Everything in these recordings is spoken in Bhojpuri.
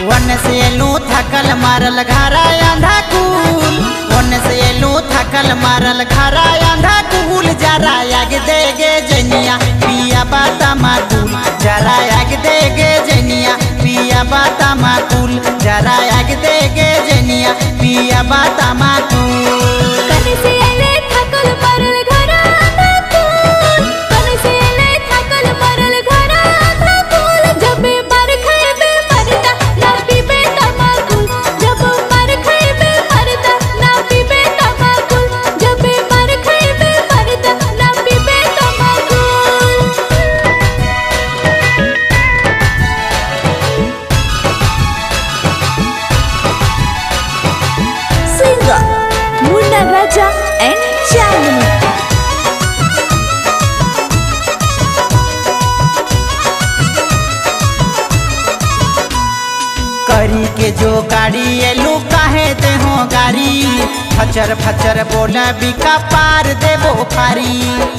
वन से एलू थकल मारल घरा आंधा कुल वन से एलू थकल मारल घरा आंधा कुल जरा आग देगे जनिया पिया बाता माकुल जरा आग देगे जनिया पिया बाता माकुल जरा आग देगे जनिया पिया बाता माकुल कने से एले थकल मरल घरा आधा कुल कने से एले थकल मरल घरा आधा कुल जब मर खइबे मरता ना पीबे तमाकुल जब मर खइबे मरता ना पीबे तमाकुल जब मर खइबे मरता ना पीबे तमाकुल Singer Munna Raja and Chandni करी के जो गाड़ी एलू काहे दे हो गाड़ी फचर फचर बोला बिका पार देबो फारी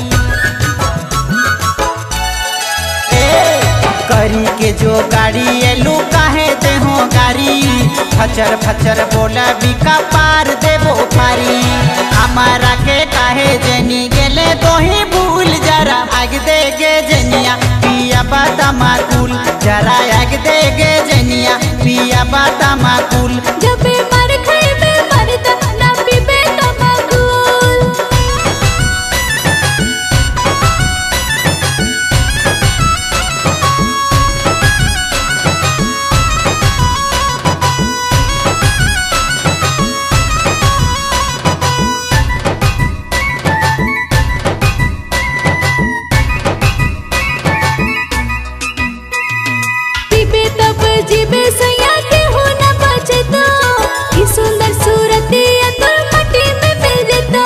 ए, करी के जो गाड़ी एलू काहे दे हो गाड़ी फचर फचर बोला बिका पार देबो फारी हमारा के काहे जनी गेले तो ही भूल जरा आग देगे जनिया पिया बाता माकुल जरा आग देगे जनिया पिया बाता माकुल जब मर खइबे मरता ना पीबे तमाकुल पीबे तब जीबे सैया के हो न बचे तो ई सुंदर सूरत ये तो मट्टी में मिल तो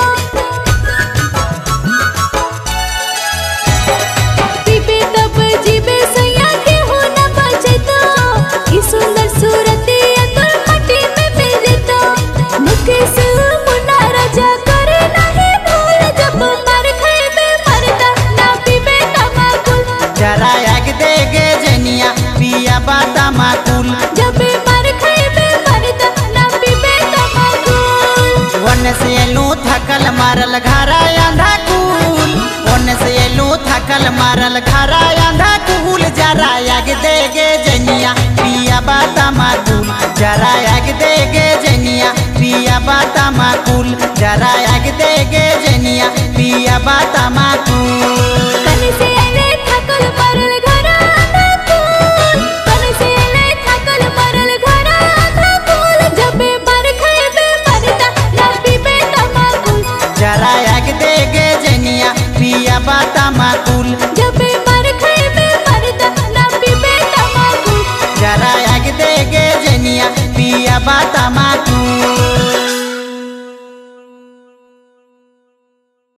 पीबे तब जीबे सैया के हो न बचे तो ई सुंदर सूरत ये तो मट्टी में मिल तो मुकेश मुन्ना राजा करे नहीं भूल जब मर खइबे मरता ना पीबे तमाकुल जरा आग देगे जनिया पिया बाता माकुल जब मर खइबे मरता ना पीबे तमाकुल वन से एलू थकल मारल घरा आंधा कुल वन से एलू थकल मारल घरा आंधा कुल जरा आग देगे जनिया पिया बाता माकुल जरा आग देगे जनिया पिया बाता माकुल जरा आग देगे जनिया पिया बाता माकुल कने से एले थकल मरल घरा आधा कुल कने से एले थकल मरल घरा आधा कुल जब मर खइबे मरता ना पीबे तमाकुल जरा आग देगे जनिया पिया बाता माकुल जब मर खइबे मरता ना पीबे तमाकुल जरा आग देगे जनिया पिया बाता माकुल